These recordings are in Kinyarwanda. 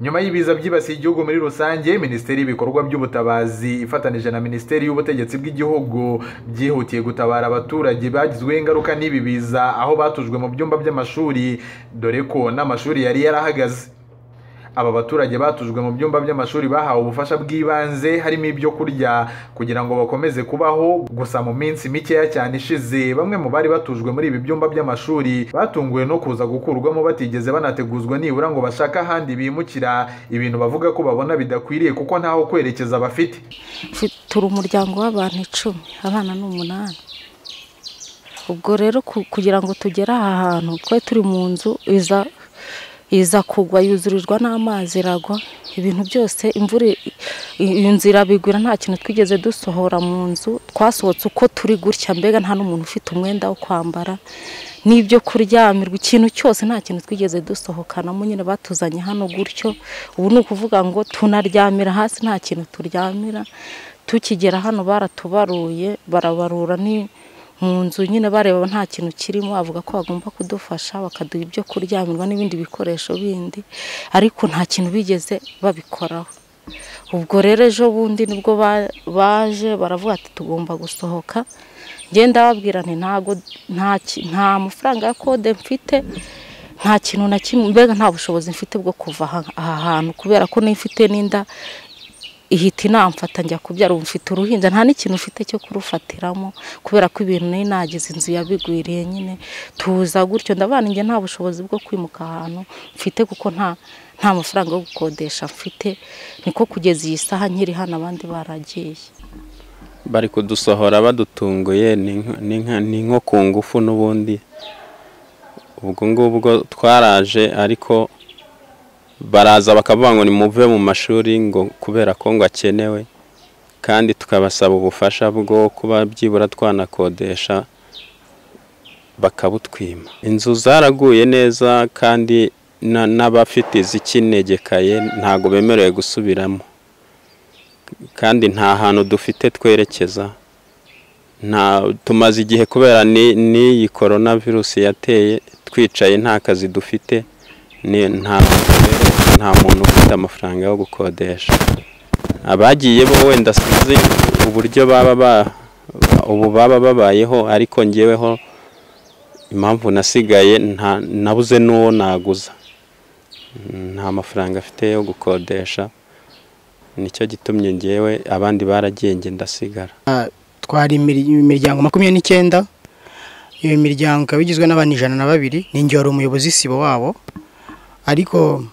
nyuma y'ibiza byibasiye igihugu muri rusange minisiteri y'ibikorwa by'ubutabazi ifatanije na minisiteri y'ubutegetsi bw'igihugu byihutiye gutabara abaturage bagizweho ingaruka n'ibi biza aho batujwe mu byumba by'amashuri dore ko n'amashuri yari yarahagaze aba baturage batujwe mu byumba by'amashuri bahawe ubufasha bw'ibanze harimo ibyo kurya kugira ngo bakomeze kubaho gusa mu minsi mikeya cyane ishize bamwe mu bari batujwe muri ibi byumba by'amashuri batunguwe no kuza gukurwamo batigeze banateguzwa nibura ngo bashake ahandi bimukira ibintu bavuga ko babona bidakwiriye kuko ntaho kwerekeza bafite turi umuryango w'abantu icumi abana ni umunani ubwo rero ku- kugira ngo tugere aha hantu twe turi mu nzu iza iza kugwa yuzurirwa n'amazi iragwa ibintu byose imvura i- i- iyo nzu irabigwira nta kintu twigeze dusohora mu nzu twasohotse uko turi gutya mbega nta n'umuntu ufite umwenda wo kwambara n'ibyo kuryamirwa ikintu cyose nta kintu twigeze dusohokanamo nyine batuzanye hano gutyo ubu ni ukuvuga ngo tunaryamira hasi nta kintu turyamira tukigera hano baratubaruye barabarura ni mu nzu nyine bareba nta kintu kirimo avuga ko bagomba kudufasha bakaduha ibyo kuryamirwa n'ibindi bikoresho bindi ariko nta kintu bigeze babikoraho ubwo rero ejo bundi nibwo ba- baje baravuga ati tugomba gusohoka ngenda babwira nti ntago nta ki- nta mafaranga ya kode mfite nta kintu na kimwe mbega nta bushobozi mfite bwo kuva aha- aha hantu kubera ko n'ifite n'inda ihita inamfata njya kubyara ubu mfite uruhinja nta n'ikintu mfite cyo kurufatiramo kubera ko ibintu nari nagize inzu yabigwiriye nyine tuza gutyo ndabana njye nta bushobozi bwo kwimuka ahantu mfite kuko nta nta mafaranga yo gukodesha mfite niko kugeza iyi saha nkiri hano abandi baragiye bari kudusohora badutunguye ni nk- ni nka- ni nko ku ngufu n'ubundi ubwo ngubwo twaraje ariko baraza bakavuga ngo nimuve mu mashuri ngo kubera ko ngo akenewe kandi tukabasaba ubufasha bwo kuba byibura twanakodesha bakabutwima inzu zaraguye neza kandi na- n'abafite izikinegekaye ntabwo bemerewe gusubiramo kandi nta hantu dufite twerekeza nta tumaze igihe kubera ni- n'iyi korona virusi yateye twicaye nta kazi dufite ni- nta nta muntu ufite amafaranga yo gukodesha abagiye bo wenda sinzi uburyo baba ba- ubu baba babayeho ariko ngeweho impamvu nasigaye nta- nabuze n'uwo naguza nta mafaranga afite yo gukodesha nicyo gitumye ngewe abandi baragenge ndasigara twari imir- imiryango makumyabiri n'icyenda iyo miryango ikaba igizwe n'abantu ijana na babiri ninjye wari umuyobozi sibo wabo ariko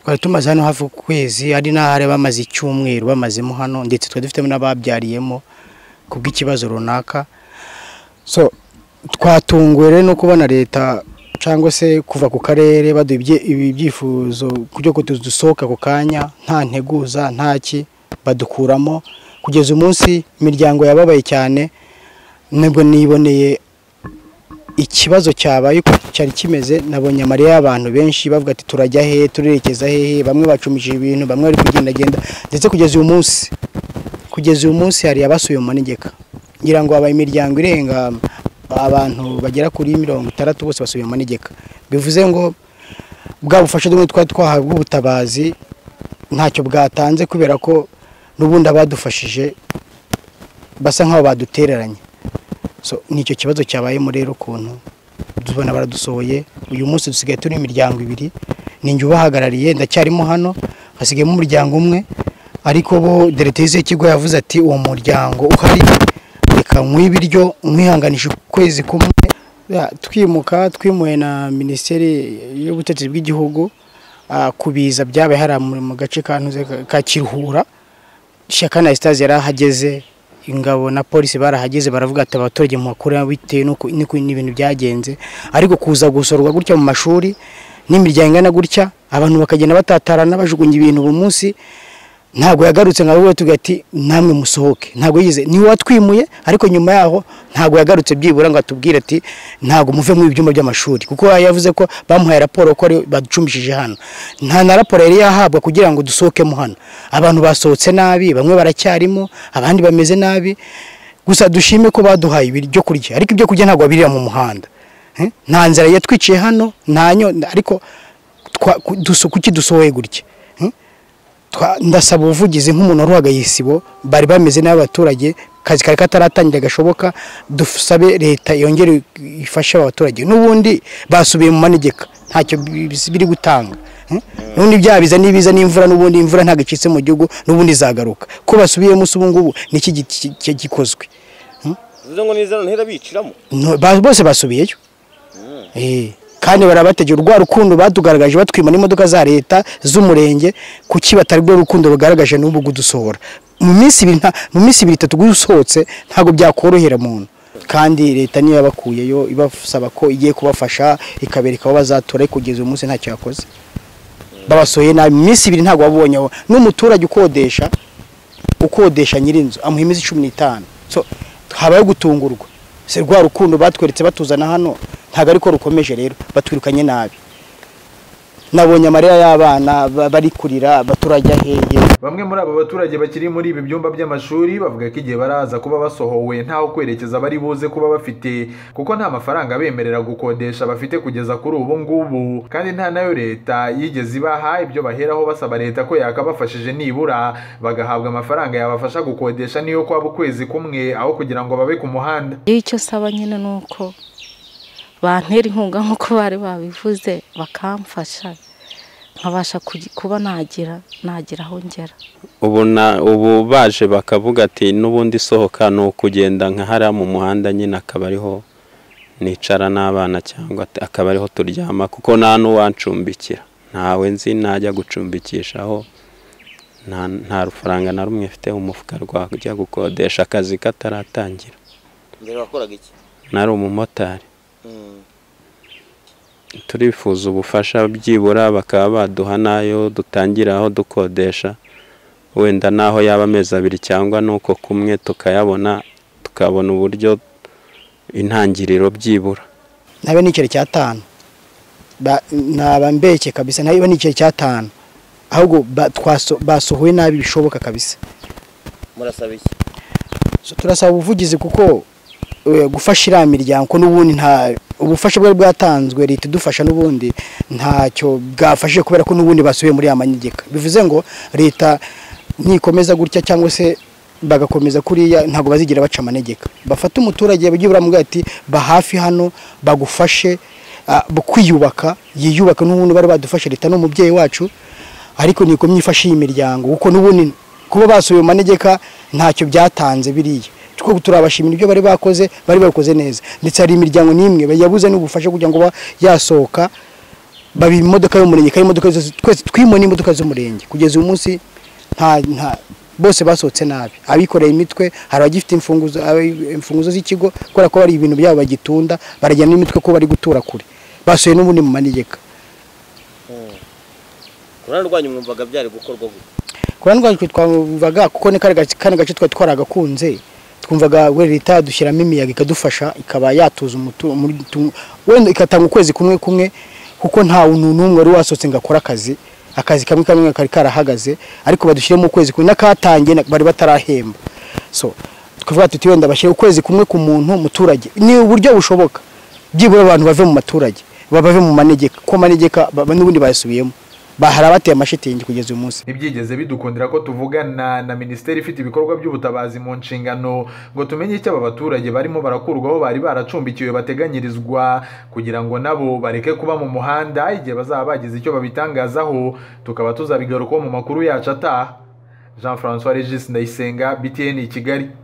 twari tumaze hano hafi ukwezi ari n'ahari bamaze icyumweru bamazemo hano ndetse twari dufitemo n'ababyariyemo kubw'ikibazo runaka so twatunguwe rero no kubona leta cyangwa se kuva ku karere baduha ibye- ibi byifuzo byo kudusohoka ku kanya nta nteguza nta ki badukuramo kugeza umunsi imiryango yababaye cyane nibwo niboneye ikibazo cyabaye uko cyari kimeze nabonye amarira y'abantu benshi bavuga ati turajya hehe turerekeza hehe bamwe bacumishije ibintu bamwe bari kugendagenda ndetse kugeza uyu munsi kugeza uyu munsi hari abasuye mu manegeka ngira ngo habaye imiryango irenga abantu bagera kuri mirongo itandatu bose basuye mu manegeka bivuze ngo bwa bufasha bumwe twari twahawe ubutabazi ntacyo bwatanze kubera ko n'ubundi abadufashije basa nk'aho badutereranye So, nicyo kibazo cyabayemo rero ukuntu tubona baradusohoye uyu munsi dusigaye turi imiryango ibiri ninjye ubahagarariye ndacyarimo hano hasigayemo umuryango umwe ariko bo dereteze y'ikigo yavuze ati uwo muryango uhari reka nkwihe ibiryo nkwihanganisha ukwezi kumwe Ya, twimuka twimuwe na minisiteri y'ubutegetsi bw'igihugu ah, kubiza byabaye hari mu gace ka Ntuze ka- ka kiruhura Shaka na Estase yarahageze ingabo na polisi barahageze baravuga ati abaturage muhakure bitewe n'uko n'uko n'ibintu byagenze ariko kuza gusorwa gutya mu mashuri n'imiryango ingana gutya abantu bakagenda batatarana bajugunya ibintu ubu munsi ntabwo yagarutse nka bwo tuvuga ati namwe musohoke ntabwo yize niwe watwimuye ariko nyuma yaho ntabwo yagarutse byibura ngo atubwire ati ntabwo muve mu ibyumba by'amashuri kuko yavuze ko bamuhaye raporo ko ari baducumbishije hano nta na raporo yari yahabwa kugira ngo dusohokemo hano abantu basohotse nabi bamwe baracyarimo abandi bameze nabi gusa dushime ko baduhaye ibyo kurya ariko ibyo kurya ntabwo babirira mu muhanda Eh, nta nzara yatwiciye hano nta nyo ariko twa- ku- duso- kuki dusohoye gutya Hmm? twa- ndasaba ubuvugizi nk'umuntu wari uhagaye isibo bari bameze nabi abaturage akazi kari kataratangira gashoboka dusabe leta yongere ifashe aba baturage n'ubundi basubiye mu manegeka ntacyo bi- bi- biri gutanga Hmm? n'ubundi byaha biza n'ibiza n'imvura n'ubundi imvura ntabwo icitse mu gihugu n'ubundi izagaruka ko basubiyemo se ubu ngubu niki gi- ki- ki- gikozwe bivuze ngo n'izana ntera biciramo No, ba- bose basubiyeyo Eh, kandi barabategera urwa rukundo batugaragaje batwima n'imodoka za leta z'umurenge kuki batari rwo rukundo rugaragaje n'ubu kudusohora mu minsi ibiri nta- mu minsi ibiri itatu gusohotse ntabwo byakorohera umuntu kandi leta niyo yabakuyeyo ibasaba ko igiye kubafasha ikabereka aho bazatura ariko kugeza uyu munsi ntacyo yakoze babasohoye nabi mu minsi ibiri ntabwo wabonyeho n'umuturage ukodesha ukodesha nyir'inzu amuha iminsi cumi n'itanu so habayeho gutungurwa si rwa rukundo batweretse batuzana hano ntabwo ariko rukomeje rero batwirukanye nabi nabonye amarira y'abana ba- bari kurira abaturage aheye bamwe muri aba baturage bakiri muri ibi byumba by'amashuri bavuga ko igihe baraza kuba basohowe ntaho kwerekeza bari buze kuba bafite kuko nta mafaranga abemerera gukodesha bafite kugeza kuri ubu ngubu kandi nta nayo leta yigeze ibaha ibyo baheraho basaba leta ko yakabafashije nibura bagahabwa amafaranga yabafasha gukodesha niyo kwaba ukwezi kumwe aho kugira ngo babe ku muhanda iyo icyo saba nyine ni uko bantera inkunga nk'uko bari babivuze bakamfasha nkabasha kugi- kuba nagira nagira aho ngera ubu na ubu baje bakavuga ati n'ubundi isohoka ni ukugenda nka hariya mu muhanda nyine akaba ariho nicara n'abana cyangwa ati- akaba ariho turyama kuko nta n'uwancumbikira ntawe nzi najya gucumbikishaho nta nta rufaranga na rumwe mfite mu mufuka rwajya gukodesha akazi kataratangira mbere wakoraga iki nari umumotari turifuza ubufasha byibura bakaba baduha n'ayo dutangiraho dukodesha wenda n'aho yaba amezi abiri cyangwa n'uko kumwe tukayabona tukabona uburyo intangiriro byibura ntabe n'ikiro cy'atanu ntaba mbeke kabisa ntabe n'ikiro cy'atanu ahubwo ba- twaso- basohowe nabi bishoboka kabisa murasaba iki So, turasaba ubuvugizi kuko eh, gufasha iriya miryango ko n'ubundi nta ubufasha bwari bwatanzwe leta idufasha n'ubundi ntacyo bwafashije kubera ko n'ubundi basubiye muri ya manegeka bivuze ngo leta nikomeza gutya cyangwa se bagakomeza kuriya ntabwo bazigira baca amanegeka bafate umuturage bajye baramubwira ati ba hafi hano bagufashe ah, bu- kwiyubaka yiyubaka n'ubundi bari badufashe leta n'umubyeyi wacu ariko nikomye ifashe iyi miryango kuko n'ubundi kuba basubiye mu manegeka ntacyo byatanze biriya kuko turabashimira ibyo bari bakoze bari babikoze neza ndetse hari imiryango n'imwe yabuze n'ubufasha kugira ngo ba- yasohoka baba imodoka y'umurenge kandi imodoka zose twese twimona imodoka z'umurenge kugeza uyu munsi nta nta bose basohotse nabi abikoreye imitwe hari abagifite imfunguzo abi- imfunguzo z'ikigo kubera ko hari ibintu byabo bagitunda barajyana n'imitwe ko bari gutura kure basuye n'ubundi mu manegeka ku ruhande rwanyu mwumvaga byari gukorwa gute kurana rwacu twumvaga kuko ni kariya gace kano gace twari twaragakunze twumvaga we leta dushyiramo imiyaga ikadufasha ikaba yatuza umutu- umutu- wenda igatanga ukwezi kumwe kumwe kuko nta muntu n'umwe wari wasohotse ngo akore akazi akazi kamwe kamwe kari karahagaze ariko badushyiremo ukwezi kumwe n'akatangiye na- bari batarahemba so twavuga tuti wenda bashyira ukwezi kumwe ku muntu muturage ni uburyo bushoboka byibura abantu bave mu maturage babave mu manegeka kuko amanegeka ba- n'ubundi bayasubiyemo Ba- hari abateye amashitingi kugeza uyu munsi ntibyigeze bidukundira ko tuvugana na minisiteri ifite ibikorwa by'ubutabazi mu nshingano ngo tumenye icyo aba baturage barimo barakurwaho bari baracumbikiwe bateganyirizwa kugira ngo nabo bareke kuba mu muhanda igihe bazaba bagize icyo babitangazaho tukaba tuzabigarukaho mu makuru yacu ataha jean francois regis ndayisenga btn i kigali